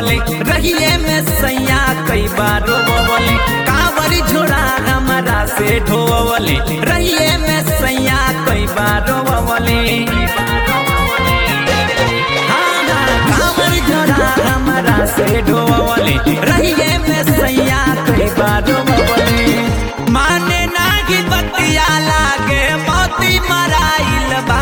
रोवले रहिए में सैया कई बार रोवले कांवर झोरा हमारा से ढोवले रहिए में सैया कई बार रोवले हाँ, हाँ, कांवर झोरा हमारा से ढोवले रहिए में सैया कई बार रोवले माने नागी बतिया लागे मोती मराइल बा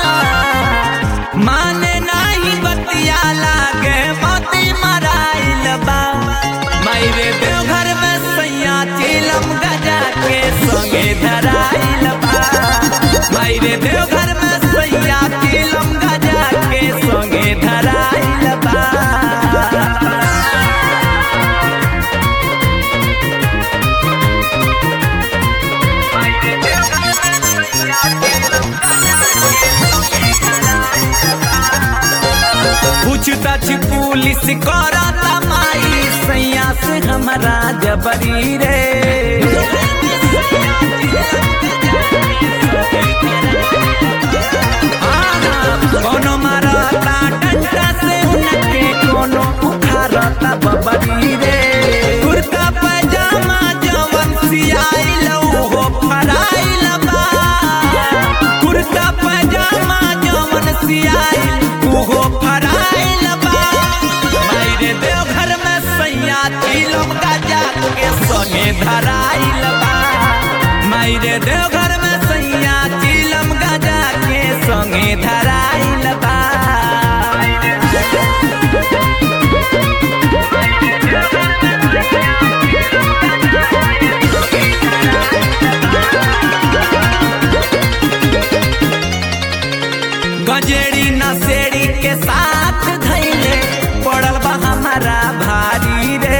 माने नाही बतिया लागे मोती मराइल बा मायरे देवघर में सैया चिलम गजा के संगे धराइल बा मायरे देवघर में सैया चिलम गजा के संगे धराइल बा पूछताछ पुलिस करता माई सैया से हमारा जबरी रे हाँ, कोनो मारता डंडा से उनके कोनो उखारता बबरी रे कुर्ता पैजामा जवन सियाइल हो फराइल बा कुर्ता पैजामा जवन सियाइल उहो फराइल बा मायरे देवघर में सैया तिलम गजा के संगे धराइल बा मायरे देवघर में सैया तिलम गजा के संगे धराइल बा गजेड़ी नसेड़ी के साथ धैले पड़ल बा हमारा भारी रे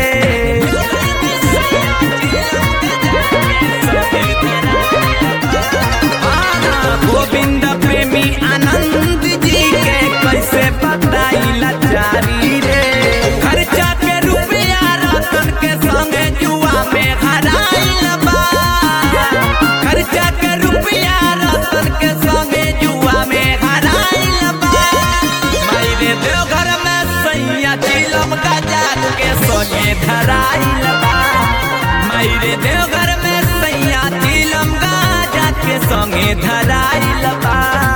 हाँ, गोविंद प्रेमी आनंद जी के कैसे बताई लाचारी रे खर्चा के रुपया रतन के संगे जुआ में हराइल बा खर्चा के रुपया रतन के संगे जुआ में हराइल बा मायरे देवघर में सैया चिलम गजा के संगे धराइल बा मायरे देवघर में सैया चिलम गजा के संगे धराइल बा